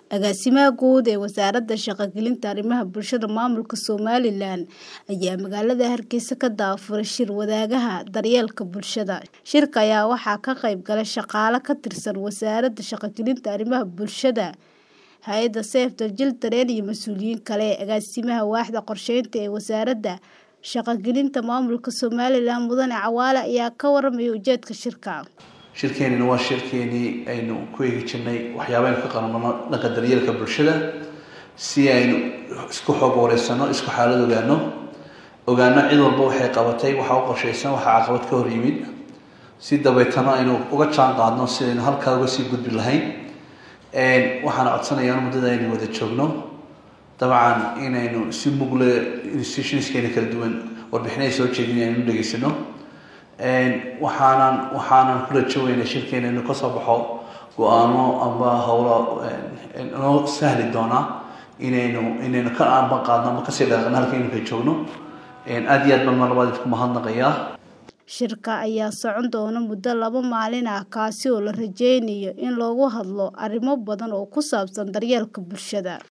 Agaasimaha guud ee Wasaaradda Shaqo-gelinta Arrimaha Bulshada Maamulka Somalilan ayaa magaalada Hargeysa ka daafuray shir wadaagaha daryeelka bulshada. Shirka ayaa waxaa ka qayb galay shaqaale ka tirsan Wasaaradda Shaqo-gelinta Arrimaha Bulshada, hay'adda Save the Children iyo mas'uuliyiin kale. Agaasimaha Waaxda Qorsheynta ee Wasaaradda Shaqo-gelinta Maamulka Somalilan Mudane Cawaale ayaa ka warramay ujeedka shirka. shirkeenina waa shirkeenii aynu ku eegi jirnay waxyaabaynu ka qabanno dhanka daryeelka bulshada si aynu isku xoog wareysano isku xaalad ogaano ogaano cid walba waxay qabatay waxa u qorshaysan waxa caqabad ka hor yimid si dabeetana aynu uga jaan qaadno si aynu halkaa uga sii gudbi lahayn waxaana codsanayaa in muddada aynu wada joogno dabcan inaynu si mugle institutionskeena kala duwan warbixinay soo jeedin aynu dhegeysano waxaanan waxaanan ku rajoogeynaa shirkeena inuu kasoo baxo go-aano amba howlo noo sahli doona inaynu inaynu ka aanban qaadno ama kasii dhaqano halka iminka joogno aada iyo aad baan mar labaad idinku mahadnaqayaa Shirka ayaa socon doona muddo laba maalin ah kaasi oo la rajeynayo in looga hadlo arrimo badan oo ku saabsan daryeelka bulshada.